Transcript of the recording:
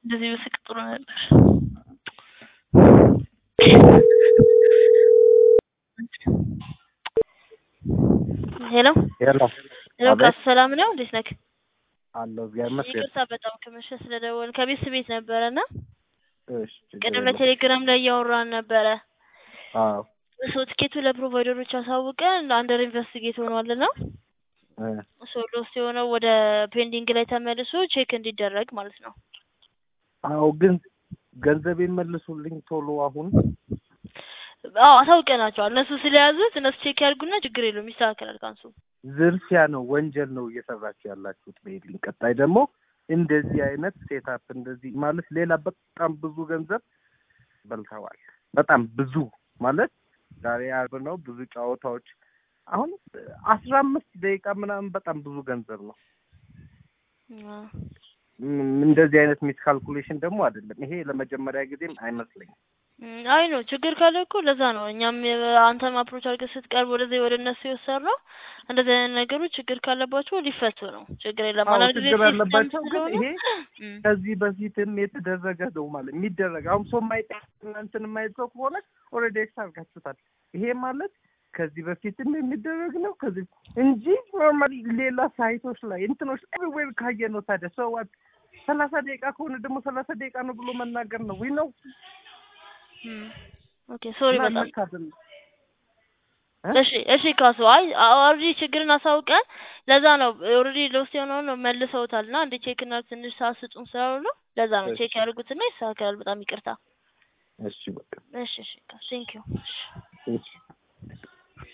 እንደዚህ ብስቅ ጥሩ ነበር። ሄሎ ሄሎ ሄሎ፣ አቤት። ካሱ ሰላም ነው? እንዴት ነህ? አለሁ እግዚአብሔር ይመስገን። ይቅርታ በጣም ከመሸ ስለደወል ከቤት ቤት ነበረና እሺ ችግር ቅድም የለም። ለቴሌግራም ላይ እያወራን ነበረ። አዎ ሶ ትኬቱ ለፕሮቫይደሮች አሳውቀን አንደር ኢንቨስቲጌት ሆኗልና እ ሶ ሎስት የሆነው ወደ ፔንዲንግ ላይ ተመልሶ ቼክ እንዲደረግ ማለት ነው። አዎ ግን ገንዘብ መልሱልኝ ቶሎ አሁን። አዎ አሳውቀናቸዋል። እነሱ ስለያዙት እነሱ ቼክ ያድርጉና ችግር የለውም ይስተካከላል። ካንሱ ዝርፊያ ነው፣ ወንጀል ነው እየሰራችሁ ያላችሁት በሄድልኝ። ቀጣይ ደግሞ እንደዚህ አይነት ሴታፕ እንደዚህ ማለት ሌላ በጣም ብዙ ገንዘብ በልተዋል። በጣም ብዙ ማለት ዛሬ አርብ ነው፣ ብዙ ጨዋታዎች አሁን አስራ አምስት ደቂቃ ምናምን በጣም ብዙ ገንዘብ ነው። አዎ። ም- እንደዚህ አይነት ሚስ ካልኩሌሽን ደግሞ አይደለም። ይሄ ለመጀመሪያ ጊዜም አይመስለኝም። እም፣ አይ ነው ችግር ካለ እኮ ለዛ ነው እኛም የ- አንተም አፕሮች አድርገህ ስትቀርብ ወደዚህ ወደ እነሱ የወሰድነው እንደዚህ አይነት ነገሮች ችግር ካለባቸው ሊፈቱ ነው። ችግር የለም። አዎ አንዳንድ ጊዜ ችግር ሲስተም አለባቸው፣ ግን ስለሆነ ይሄ እም፣ ከዚህ በፊትም የተደረገ ነው ማለት የሚደረግ አሁን ሰው ማይጠ እንትን የማይል ሰው ከሆነ ኦልሬዲ ኤክስ አድርጋችሁታል። ይሄ ማለት ከዚህ በፊትም የሚደረግ ነው ከዚህ እንጂ ኖርማሊ ሌላ ሳይቶች ላይ እንትኖች ኤቭሪዌር ካየ ነው። ታዲያ ሰው ሰላሳ ደቂቃ ከሆነ ደግሞ ሰላሳ ደቂቃ ነው ብሎ መናገር ነው ወይ ነው እም። ኦኬ ሶሪ እና በጣም መካደል ነው። እ? እሺ እሺ ካሱ አይ ኦልሬዲ ችግርን አሳውቀን ለዛ ነው ኦልሬዲ ሎስት የሆነውን ነው መልሰውታል እና እንደ ቼክ እና ትንሽ ሰዓት ስጡን ስላሉ ነው ለዛ ነው እሺ። ቼክ ያድርጉትና ይስተካከላል በጣም ይቅርታ እሺ በቃ እሺ እሺ ቴንክ ዩ እሺ